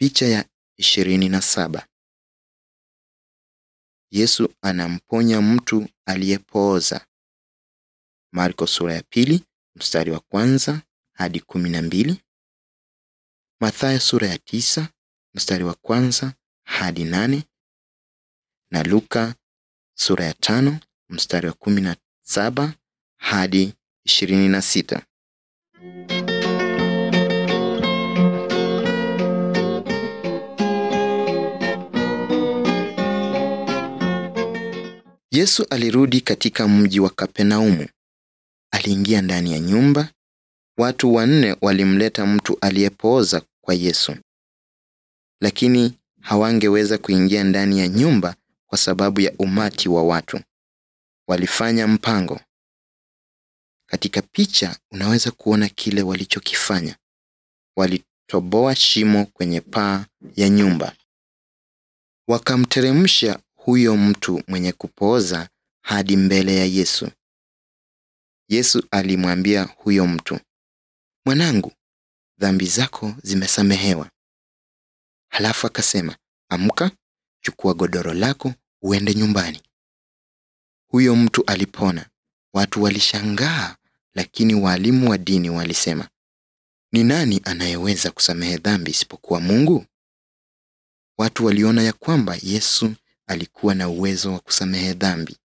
Picha ya ishirini na saba. Yesu anamponya mtu aliyepooza. Marko sura ya pili mstari wa kwanza hadi kumi na mbili. Mathayo sura ya tisa mstari wa kwanza hadi nane na Luka sura ya tano mstari wa kumi na saba hadi ishirini na sita. Yesu alirudi katika mji wa Kapenaumu. Aliingia ndani ya nyumba. Watu wanne walimleta mtu aliyepooza kwa Yesu, lakini hawangeweza kuingia ndani ya nyumba kwa sababu ya umati wa watu. Walifanya mpango. Katika picha unaweza kuona kile walichokifanya. Walitoboa shimo kwenye paa ya nyumba, wakamteremsha huyo mtu mwenye kupooza hadi mbele ya Yesu. Yesu alimwambia huyo mtu, mwanangu, dhambi zako zimesamehewa. Halafu akasema, amka, chukua godoro lako uende nyumbani. Huyo mtu alipona. Watu walishangaa, lakini walimu wa dini walisema, ni nani anayeweza kusamehe dhambi isipokuwa Mungu? Watu waliona ya kwamba Yesu alikuwa na uwezo wa kusamehe dhambi.